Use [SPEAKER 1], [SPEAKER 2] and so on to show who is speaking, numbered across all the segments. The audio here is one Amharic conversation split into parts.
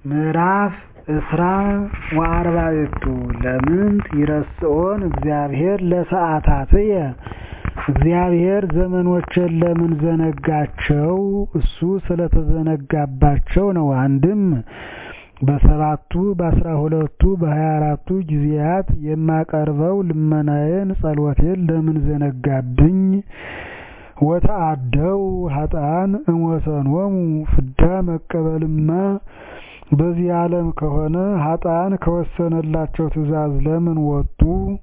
[SPEAKER 1] ምዕራፍ እስራ ወአርባዕቱ ለምንት ይረስዖን እግዚአብሔር ለሰዓታትየ እግዚአብሔር ዘመኖቼን ለምን ዘነጋቸው እሱ ስለተዘነጋባቸው ነው አንድም በሰባቱ በአስራ ሁለቱ በሀያ አራቱ ጊዜያት የማቀርበው ልመናዬን ጸሎቴን ለምን ዘነጋብኝ ወተአደው ኃጥአን እምወሰኖሙ ፍዳ መቀበልማ በዚህ ዓለም ከሆነ ኃጥአን ከወሰነላቸው ትእዛዝ ለምን ወጡ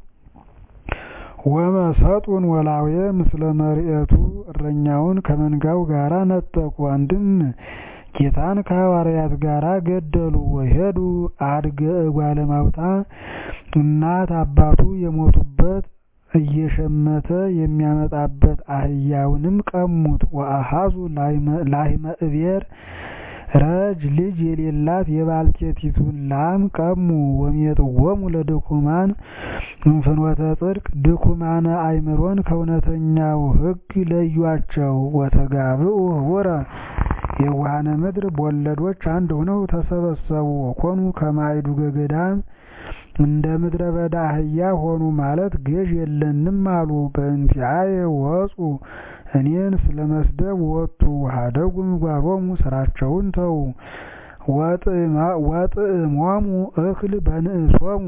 [SPEAKER 1] ወመሰጡን ወላዌ ምስለ መርኤቱ እረኛውን ከመንጋው ጋር ነጠቁ አንድም ጌታን ከሐዋርያት ጋር ገደሉ ወሄዱ አድገ እጓለ ማውጣ እናት አባቱ የሞቱበት እየሸመተ የሚያመጣበት አህያውንም ቀሙት ወአሃዙ ላህመ እቤር ረጅ ልጅ የሌላት የባልቴቲቱን ላም ቀሙ ወሜጥዎሙ ለድኩማን እምፍኖተ ጽድቅ ድኩማነ አእምሮን ከእውነተኛው ሕግ ለዩአቸው ወተጋብኡ ህቡረ የዋሃነ ምድር በወለዶች አንድ ሆነው ተሰበሰቡ ወኮኑ ከማይዱ ገገዳም እንደ ምድረ በዳ አህያ ሆኑ ማለት ገዥ የለንም አሉ በእንቲአየ ወፁ እኔን ስለመስደብ ወጡ ሀደጉ ምግባሮሙ ስራቸውን ተዉ ወጥዕሞሙ እክል በንእሶሙ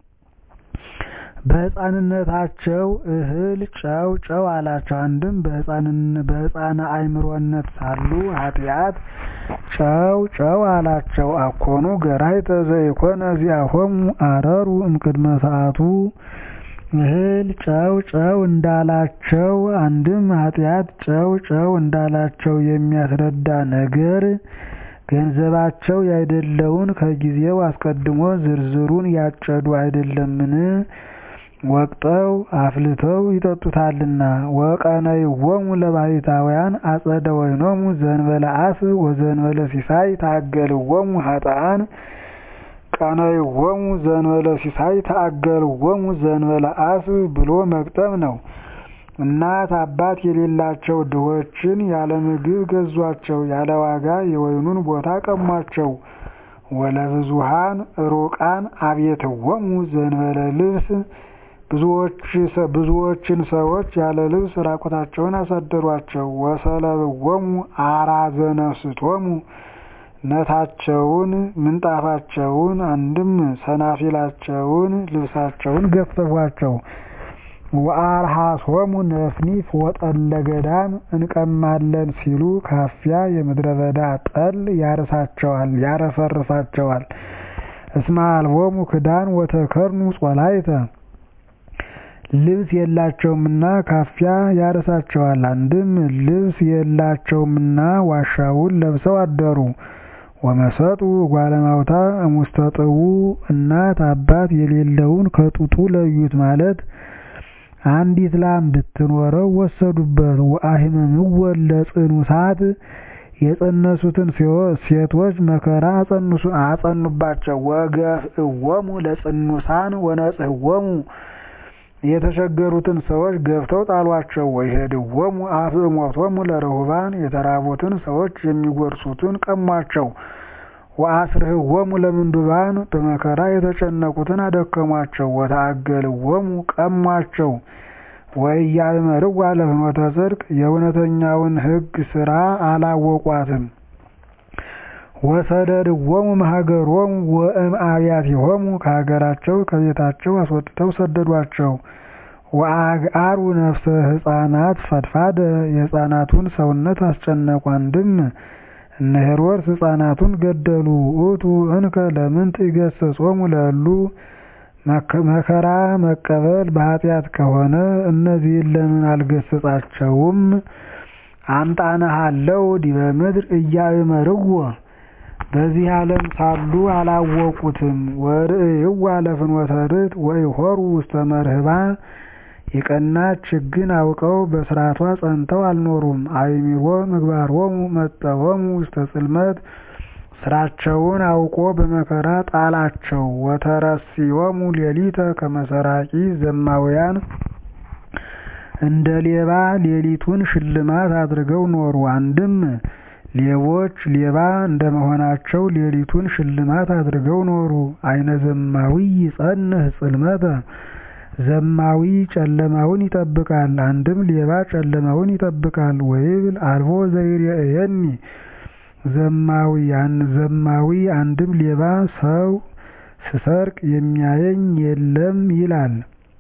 [SPEAKER 1] በሕፃንነታቸው እህል ጨው ጨው አላቸው አንድም በሕፃነ አእምሮነት ሳሉ ኃጢአት ጨው ጨው አላቸው አኮኑ ገራይተ ዘይኮነ ዚአሆሙ አረሩ እምቅድመ ሰዓቱ እህል ጨው ጨው እንዳላቸው አንድም ኃጢአት ጨው ጨው እንዳላቸው የሚያስረዳ ነገር ገንዘባቸው ያይደለውን ከጊዜው አስቀድሞ ዝርዝሩን ያጨዱ አይደለምን ወቅጠው አፍልተው ይጠጡታልና ወቀነይዎሙ ለባሕታውያን አጸደ ወይኖሙ ዘእንበለ አፍ ወዘእንበለ ሲሳይ ታገልዎሙ ኃጥአን ቀነይዎሙ ዘእንበለ ሲሳይ ታገልዎሙ ዘእንበለ አፍ ብሎ መግጠም ነው። እናት አባት የሌላቸው ድሆችን ያለ ምግብ ገዟቸው፣ ያለ ዋጋ የወይኑን ቦታ ቀሟቸው። ወለብዙሃን ሩቃን አብየትዎሙ ዘእንበለ ልብስ ብዙዎችን ሰዎች ያለ ልብስ ራቁታቸውን አሳደሯቸው። ወሰለብዎሙ አራዘ ነፍስቶሙ ነታቸውን ምንጣፋቸውን አንድም ሰናፊላቸውን ልብሳቸውን ገፈፏቸው። ወአርሃሶሙ ነፍኒፍ ወጠለ ገዳም እንቀማለን ሲሉ ካፊያ የምድረ በዳ ጠል ያርሳቸዋል ያረሰርሳቸዋል። እስመ አልቦሙ ክዳን ወተከርኑ ጾላይተ ልብስ የላቸውምና ካፊያ ያርሳቸዋል። አንድም ልብስ የላቸውምና ዋሻውን ለብሰው አደሩ። ወመሰጡ ጓለማውታ እሙስተ ጥቡ እናት አባት የሌለውን ከጡቱ ለዩት ማለት አንዲት ላም ብትኖረው ወሰዱበት። ወአሂመምዎ ለጽኑሳት የጸነሱትን ሴቶች መከራ አጸኑባቸው። ወገፍእዎሙ ለጽኑሳን ወነጽህዎሙ የተቸገሩትን ሰዎች ገፍተው ጣሏቸው። ወይሄድዎሙ አፍዕሞቶሙ ለርሁባን የተራቡትን ሰዎች የሚጎርሱትን ቀሟቸው። ወአስርህዎሙ ለምንዱባን በመከራ የተጨነቁትን አደከሟቸው። ወተአገልዎሙ ቀሟቸው። ወኢያእመርዋ ለፍኖተ ጽድቅ የእውነተኛውን ሕግ ሥራ አላወቋትም። ወሰደድዎሙ እምሀገሮሙ ወእምአብያቲሆሙ ከሀገራቸው ከቤታቸው አስወጥተው ሰደዷቸው። ወአግአሩ ነፍሰ ሕፃናት ፈድፋደ የሕፃናቱን ሰውነት አስጨነቁ። አንድም እነ ሄሮድስ ሕፃናቱን ገደሉ። ውእቱ እንከ ለምንት ይገሥጾሙ ለእሉ መከራ መቀበል በኃጢአት ከሆነ እነዚህን ለምን አልገሰጻቸውም? አምጣነሃለው ዲበ ምድር እያእመርዎ በዚህ ዓለም ሳሉ አላወቁትም። ወርእይዋ ለፍኖተ ርት ወይሖሩ ውስተ መርህባ የቀናች ሕግን አውቀው በስርዓቷ ጸንተው አልኖሩም። አእሚሮ ምግባሮሙ መጠወሙ ውስተ ጽልመት ስራቸውን አውቆ በመከራ ጣላቸው። ወተረሲዮሙ ሌሊተ ከመሰራቂ ዘማውያን እንደ ሌባ ሌሊቱን ሽልማት አድርገው ኖሩ። አንድም ሌቦች ሌባ እንደመሆናቸው ሌሊቱን ሽልማት አድርገው ኖሩ። አይነ ዘማዊ ይጸንህ ጽልመተ ዘማዊ ጨለማውን ይጠብቃል። አንድም ሌባ ጨለማውን ይጠብቃል። ወይብል አልቦ ዘይሬእየኒ ዘማዊ አንድም ሌባ ሰው ስሰርቅ የሚያየኝ የለም ይላል።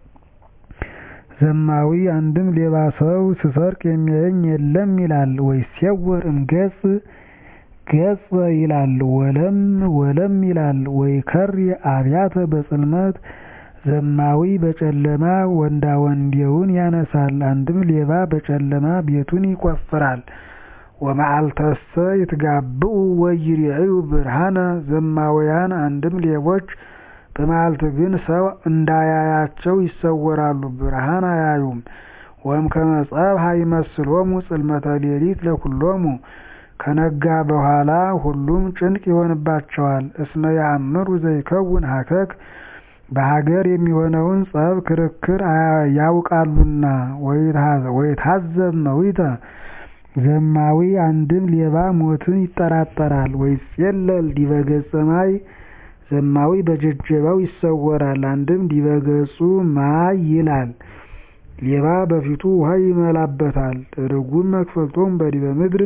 [SPEAKER 1] ዘማዊ አንድም ሌባ ሰው ስሰርቅ የሚያየኝ የለም ይላል። ወይሴወር እምገጽ ገጽ ይላል። ወለም ወለም ይላል። ወይከሪ አብያተ በጽልመት ዘማዊ በጨለማ ወንዳ ወንዴውን ያነሳል። አንድም ሌባ በጨለማ ቤቱን ይቆፍራል። ወመዓልተሰ ይትጋብኡ ወይሬእዩ ብርሃነ ዘማውያን አንድም ሌቦች በመዓልት ግን ሰው እንዳያያቸው ይሰወራሉ፣ ብርሃን አያዩም። ወእምከመ ጸብሐ ይመስሎሙ ጽልመተ ሌሊት ለኩሎሙ ከነጋ በኋላ ሁሉም ጭንቅ ይሆንባቸዋል። እስመ ያእምሩ ዘይከውን ሀከክ በሀገር የሚሆነውን ጸብ ክርክር ያውቃሉና። ወይታዘብ መዊተ ዘማዊ አንድም ሌባ ሞትን ይጠራጠራል። ወይጼለል ዲበ ገጸ ማይ ዘማዊ በጀጀባው ይሰወራል። አንድም ዲበ ገጹ ማይ ይላል። ሌባ በፊቱ ውሃ ይመላበታል። ርጉም መክፈልቶም በዲበ ምድር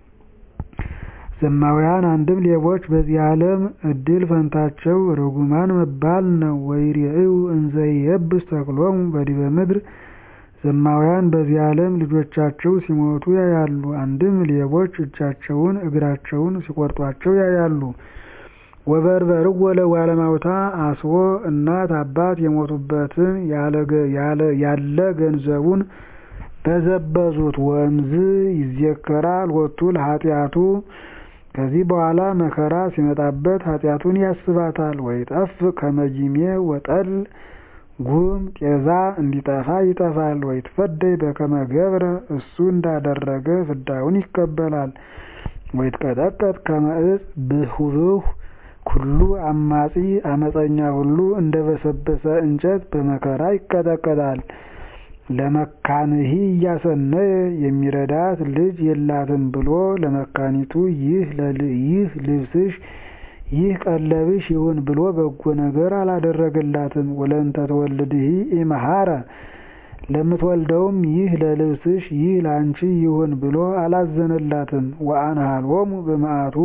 [SPEAKER 1] ዘማውያን አንድም ሌቦች በዚህ ዓለም እድል ፈንታቸው ርጉማን መባል ነው። ወይሬእዩ እንዘ ይየብስ ተክሎሙ በዲበ ምድር ዘማውያን በዚህ ዓለም ልጆቻቸው ሲሞቱ ያያሉ። አንድም ሌቦች እጃቸውን እግራቸውን ሲቆርጧቸው ያያሉ። ወበርበርዎ ለጓለማውታ አስቦ እናት አባት የሞቱበትን ያለ ገንዘቡን በዘበዙት። ወእምዝ ይዜከራ ሎቱ ለኃጢአቱ ከዚህ በኋላ መከራ ሲመጣበት ኃጢአቱን ያስባታል። ወይጠፍ ከመጂሜ ወጠል ጉም ጤዛ እንዲጠፋ ይጠፋል። ወይትፈደይ በከመ ገብረ እሱ እንዳደረገ ፍዳውን ይቀበላል። ወይትቀጠቀጥ ከመ ዕፅ ብሁብሁ ኩሉ አማጺ አመፀኛ ሁሉ እንደ በሰበሰ እንጨት በመከራ ይቀጠቀጣል። ለመካንሂ እያሰነየ የሚረዳት ልጅ የላትም ብሎ ለመካኒቱ ይህ ልብስሽ ይህ ቀለብሽ ይሁን ብሎ በጎ ነገር አላደረገላትም። ወለእንተ ትወልድሂ ኢመሃረ ለምትወልደውም ይህ ለልብስሽ ይህ ላንቺ ይሁን ብሎ አላዘነላትም። ወአንሃሎሙ በመዓቱ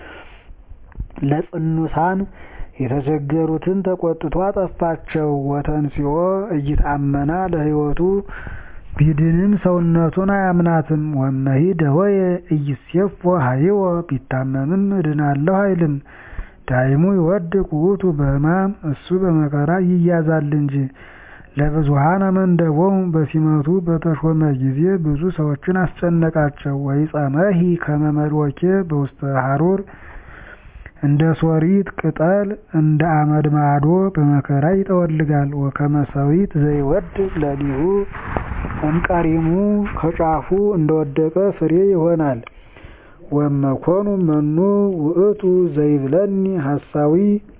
[SPEAKER 1] ለጽኑሳን የተቸገሩትን ተቆጥቶ አጠፋቸው። ወተንሲኦ እይታመና ለሕይወቱ ቢድንም ሰውነቱን አያምናትም። ወመሂ ደወየ እይሴፎ ሀይወ ቢታመምም እድናለሁ አይልም። ዳይሙ ይወድቅ ውእቱ በሕማም እሱ በመከራ ይያዛል እንጂ። ለብዙኃን አመንደቦሙ በሲመቱ በተሾመ ጊዜ ብዙ ሰዎችን አስጨነቃቸው። ወይጸመሂ ከመ መድወኬ በውስተ ሐሩር እንደ ሶሪት ቅጠል እንደ አመድ ማዶ በመከራ ይጠወልጋል። ወከመ ሰዊት ዘይወድቅ ለሊሁ እምቀሪሙ ከጫፉ እንደወደቀ ፍሬ ይሆናል። ወመኮኑ መኑ ውእቱ ዘይብለኒ ሐሳዊ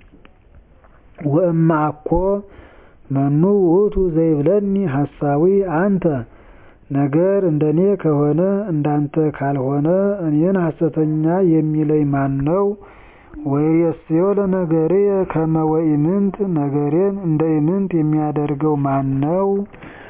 [SPEAKER 1] ወእመ አኮ መኑ ውእቱ ዘይብለኒ ሐሳዊ አንተ ነገር እንደኔ ከሆነ እንዳንተ ካልሆነ እኔን ሐሰተኛ የሚለኝ ማን ነው? ወይሬስዮ ለነገሬ ከመ ወኢምንት ነገሬን እንደ ኢምንት የሚያደርገው ማን ነው?